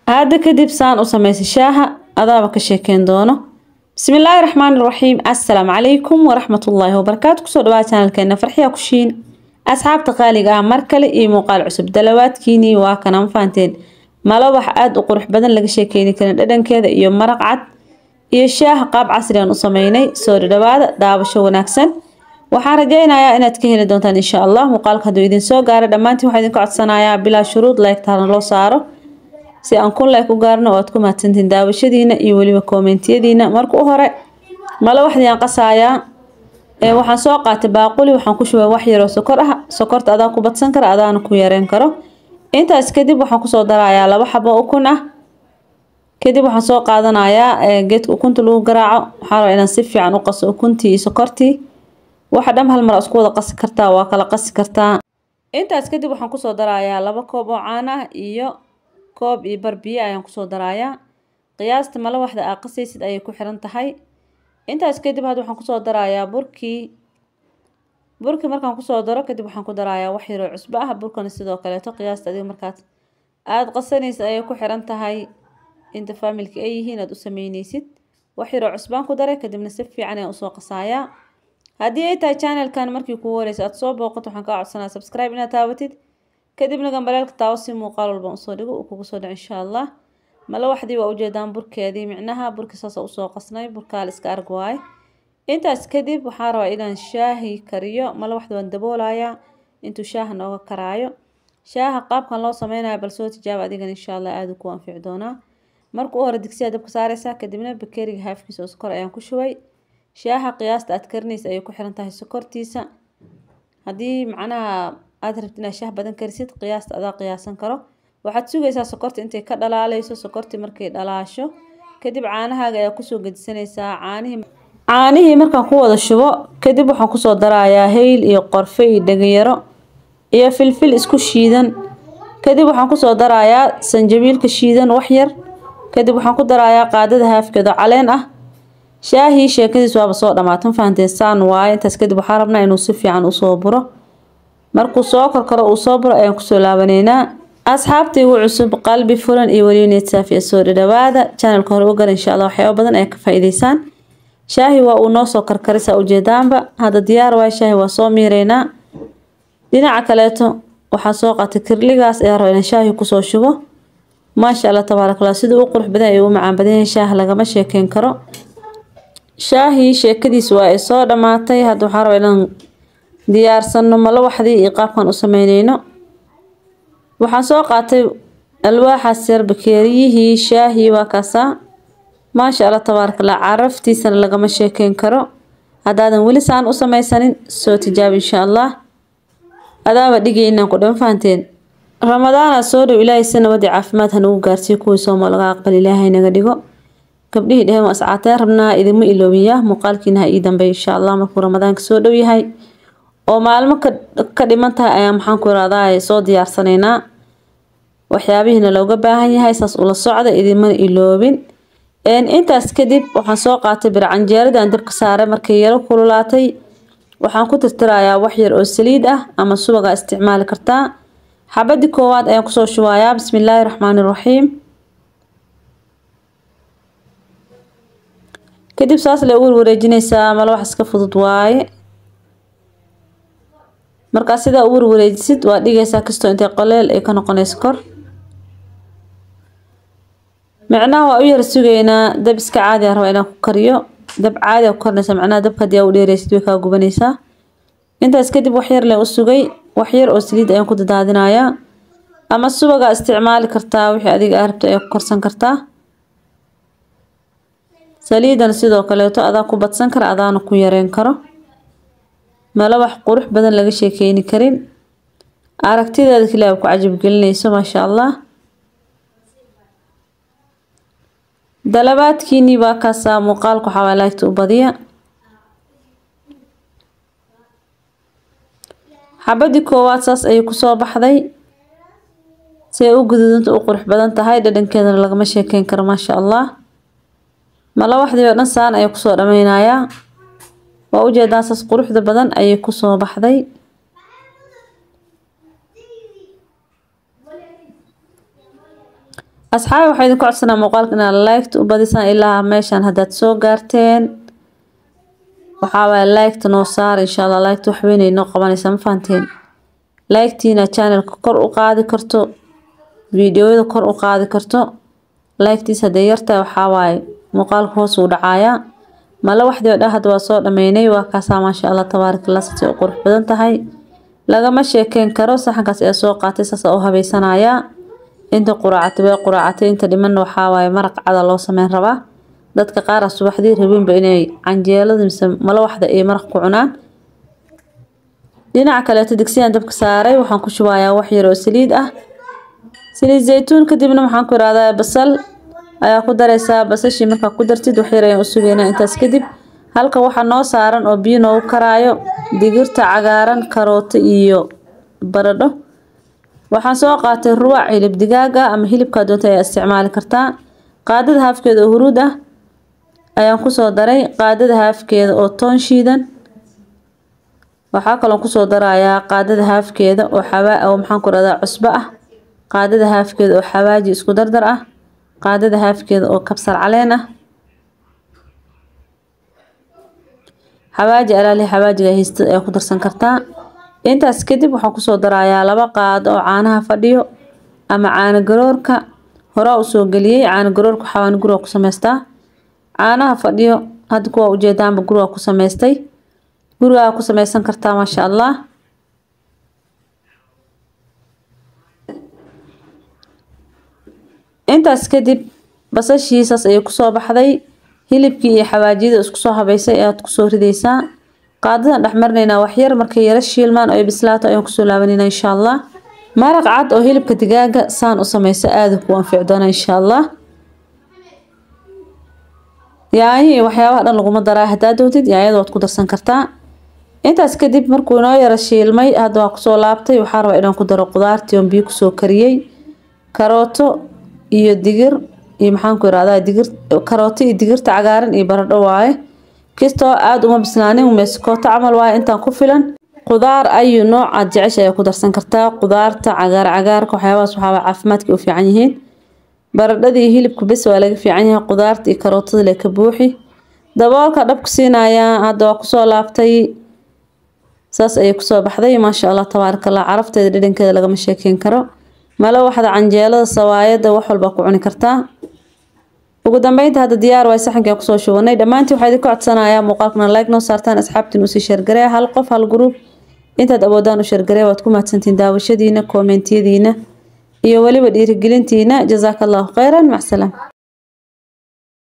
hadda kadib saan u samaysa shaaha adaaba ka sheekeyn doono bismillaahi raxmaani raxiim assalaamu calaykum waraxmatullaahi wabarakaatu kusoo dhawaa channelkeena farxiya kushiin asxaabta qaaliga ah mar kale iyo muuqaal cusub dalawaadkiinii waa kana ma fahanteen malo wax aada u qurux badan laga sheekeyni karin dhadhankeeda iyo maraq cad iyo shaaha qaab casri aan u sameynay soo dhadhawaada daabasho wanaagsan waxaan rajeynayaa inaad ka heli doontaan insha allah muuqaalka hadduu idin soo gaaro dhammaantiin waxaa idinka codsanayaa bilaa shuruud leegtaana loo saaro si aan kun leeg u gaarno waad ku mahadsantiin daawashadiina iyo weliba koomentiyadiina marka u hore malo waxdiaan qasayaa waxaan soo qaatay baaquli waxaan ku shubay wax yaroo sokor ah sokorta adaa ku badsan kara adaana ku yareyn karo intaas kadib waxaan kusoo darayaa laba xabo ukun ah kadib waxaan soo qaadanayaa geedka ukunta lagu garaaco waxaa rabaa inaan si fiican u qaso ukuntii iyo sokortii waxa dham hal mar isku wada qasi kartaa waa kala qasi kartaa intaas kadib waxaan kusoo darayaa laba koob oo caan ah iyo koob iyo bar biyo ayaan kusoo darayaa qiyaasta malo waxda aa qasaysid ayay ku xiran tahay intaas kadib hadda waxaan kusoo darayaa burkii burkii markaan kusoo daro kadib waxaan ku darayaa wax yaroo cusbo ah burkana sidoo kaleeto qiyaasta adiga markaad aada qasanaysid ayay ku xiran tahay inta faamilka ay yihiin aad u sameyneysid wax yaroo cusbaan ku daray kadibna si fiican ayaan usoo qasayaa haddii ay tahay channelkan markii kugu horeysa aad soo booqato waxaan kaa codsanaa subscribe inaad taabatid kadibna gambaleelka taawo si muuqaal walba usoo dhigo uu kugu soo dhaco insha allah malo waxdii waa ujeedaan burkeedii micnaha burki saasa usoo qasnay burkaa la iska arg waaye intaas kadib waxaan rabaa inaan shaahi kariyo malo waxda waan daboolayaa intuu shaaha nooga karaayo shaaha qaabkan loo sameynayo bal soo tijaaba adigan insha allah aada ku anfici doonaa marka u hore digsiyaa dabka saareysaa kadibna bakeeriga haafkiisa oo sokor ayaan ku shubay shaaha qiyaasta aad karinaysa ayay ku xiran tahay sokortiisa haddii macnaha aada rabtid inaad shaah badan karisid qiyaasta adaa qiyaasan karo waxaad sugaysaa sokorta intay ka dhalaaleyso sokortii markay dhalaasho kadib caanahaaga ayaa kusoo gedisanaysaa caanihii caanihii markaan ku wada shubo kadib waxaan kusoo darayaa hayl iyo qorfe iyo dhegayaro iyo filfil isku shiidan kadib waxaan kusoo darayaa sanjabiilka shiidan wax yar kadib waxaan ku darayaa qaadada haafkeeda caleen ah shaahii sheekadiis waaba soo dhamaatan fahanteen saan waaye intaas kadib waxaa rabnaa inuu si fiican usoo buro markuu soo korkaro uu soo buro ayaan kusoo laabaneynaa asxaabta igu cusub qalbi furan iyo weliba niyad saafiya soo dhadhawaada channelka hore u gara insha allah waxyaaba badan ayaa ka faa'iideysaan shaahi waa uu noo soo karkarisa ujeedaanba hadda diyaar waaye shaahi waa soo miireynaa dhinaca kaleeto waxaa soo qaatay kirligaas ayaa raba inaan shaahi kusoo shubo maasha allah tabaaraka allah siduu u qurux badan ayuu u macaan badan yahay shaah lagama sheekeyn karo shaahii sheekadiis waa ay soo dhammaatay hadda waxaa raba inaan diyaarsano malo waxdii iyo qaabkan u sameyneyno waxaan soo qaatay alwaaxaas yar bakeeriyihii shaahii waa kaasaa maasha allah tabaaraka allah caraftiisana lagama sheekeyn karo haddaadan weli saan u sameysanin soo tijaabi insha allah adaaba dhigaynaan ku dhan fahanteen ramadaana soo dhow ilaahay si nabadii caafimaad hanagu gaarsiiyo kuwii sooma laga aqbal ilaahay naga dhigo gabdhihii dheheen waa iscaateen rabnaa idinma iloobiya muuqaalkiina ha ii dambeeya insha allah markuu ramadaanka soo dhow yahay oo maalmo ka dhiman tahay ayaa maxaan ku iraadaa soo diyaarsanaynaa waxyaabihiina looga baahan yahay saas ula socda idinmana iloobin intaas kadib waxaan soo qaatay bircanjeeradii aan dabka saaray markay yaro kululaatay waxaan ku tirtirayaa wax yar oo saliid ah ama subagaa isticmaali kartaa xabadii koowaad ayaan kusoo shubayaa bismillaahi raxmaani raxiim kadib saas le ugu wareejinaysaa malo wax iska fudud waaye markaa sidaa u warwareejisid waa dhigaysaa kastoo intay qoleel ay ka noqonayso kor micnaha waa u yar sugaynaa dab iska caadi a rabaa inaan ku kariyo dab caadi a ku karinaysa macnaha dabka haddii aa u dheeraysid way kaa gubanaysaa intaas kadib wax yar leen u sugay wax yar oo saliid ayaan ku dadaadinayaa ama subagaa isticmaali kartaa wixii adiga aa rabta ayaa ku karsan kartaa saliidana sidoo kaleeto adaa ku badsan kara adaana ku yareyn karo malo wax qurux badan laga sheekeyni karin aragtideeda kaliya ku cajabgelinayso maasha allah dalabaadkiinii baa kaasaa muuqaalka waxaa waa laagta u badiya xabadii koowaad saas ayay kusoo baxday si ay u guduudanta u qurux badan tahay dhadhankeedana lagama sheekeyn karo maasha allah malo waxdii oo dhan saan ayay kusoo dhameynayaa waa ujeedaa saas quruxda badan ayay kusoo baxday asxaabi waxaa idinku codsanaa muuqaalka inaad liked u badisaan ilaa meeshaan haddaad soo gaarteen waxaa waaye liked noo saar insha allah liked wax weyn ay noo qabanaysaa ma fahanteen liketiina channelka kor u qaadi karto fiidiyoyada kor u qaadi karto liketiis hadday yartahay waxaa waaye muuqaalka hoos uu dhacayaa mala waxdii oo dhan hadda waa soo dhameynay waa kaasaa maasha allah tabaarakallah si u qurux badan tahay lagama sheekeyn karo saxankaas ayaa soo qaatay saasa u habeysanayaa inta quraacatay way quraacatay inta dhimanna waxaa waaye maraq cada loo sameyn rabaa dadka qaar ah subaxdii rabinba inay canjeelada mise mala waxda ay maraq ku cunaan dhinaca kaleeto digsiyaan dabka saaray waxaan ku shubayaa wax yar oo saliid ah saliid zaytuun kadibna waxaan ku irahdaa basal ayaa ku dareysaa basashii markaa ku dartid wax yar ayaan u sugeynaa intaas kadib halka waxaa noo saaran oo biyo noogu karaayo digirta cagaaran karooto iyo baradho waxaan soo qaatay ruwac hilib digaaga ama hilibkaa doonta ayaa isticmaali kartaa qaadada haafkeeda oo huruud ah ayaan kusoo daray qaadada haafkeeda oo toon shiidan waxaa kaloon kusoo darayaa qaadada haafkeeda oo xawaa oo maxaan ku rahdaa cusbo ah qaadada haafkeeda oo xawaaji isku dardar ah qaadada haafkeeda oo kabsar caleen ah xawaaji alaali xawaajiga haysta ayaa ku darsan kartaa intaas kadib waxaan kusoo darayaa laba qaado oo caanaha fadhiyo ama caano garoorka horaa usoo geliyey caano garoorka waxaan guriga ku samaystaa caanaha fadhiyo hadda kuwa ujeedaanba guriga ku samaystay gurigaa ku samaysan kartaa maasha allah intaas kadib basashiisaas ayay kusoo baxday hilibkii iyo xawaajiyada isku soo habeysay ayaad kusoo ridaysaa qaadadan dhexmarinaynaa waxyar markay yaro shiilmaan oo bislaato ayaan kusoo laabanayna insha allah maraq cad oo hilibka digaaga saan u sameysa aada ku anfici doona insha allah yaanyo iyo waxyaabaha dhan laguma daraa haddaa doontid yaanyada waad ku darsan kartaa intaas kadib markuu inoo yaro shiilmay hadda waa kusoo laabtay waxaa rabaa inaan ku daro qudaartii oon biyo kusoo kariyey karooto iyo digir iyo maxaanku irahdaa digir karooto iyo digirta cagaaran iyo baradho waaye kastoo aada uma bislaanin meeskooto camal waaye intaan ku filan qudaar ayu nooc aad jecesha ayaa ku darsan kartaa qudaarta cagaar cagaarka waxyaabahaas waxaaba caafimaadka u fiican yihiin baradhada iyo hilibka bes waa laga fiican yahay qudaarta iyo karootada le ka buuxi daboolka dhabku siinayaa hadda waa kusoo laabtay saas ayay kusoo baxday maasha allah tabaarakallah carafteeda dhadhankeeda lagama sheekeyn karo malo waxda canjeelada sawaayada wax walba ku cuni kartaa ugu dambeynta hadda diyaar waay saxankaa kusoo shubanay dhammaantii waxaa idinka codsanayaa muuqaalkana like noo saartaan asxaabtiin usii sheergaree hal qof hal gruub intaad awoodaan u sheergaree waad ku mahadsantiin daawashadiina koomentiyadiina iyo weliba dhiirigelintiina jazaaka allahu khayran macsalaam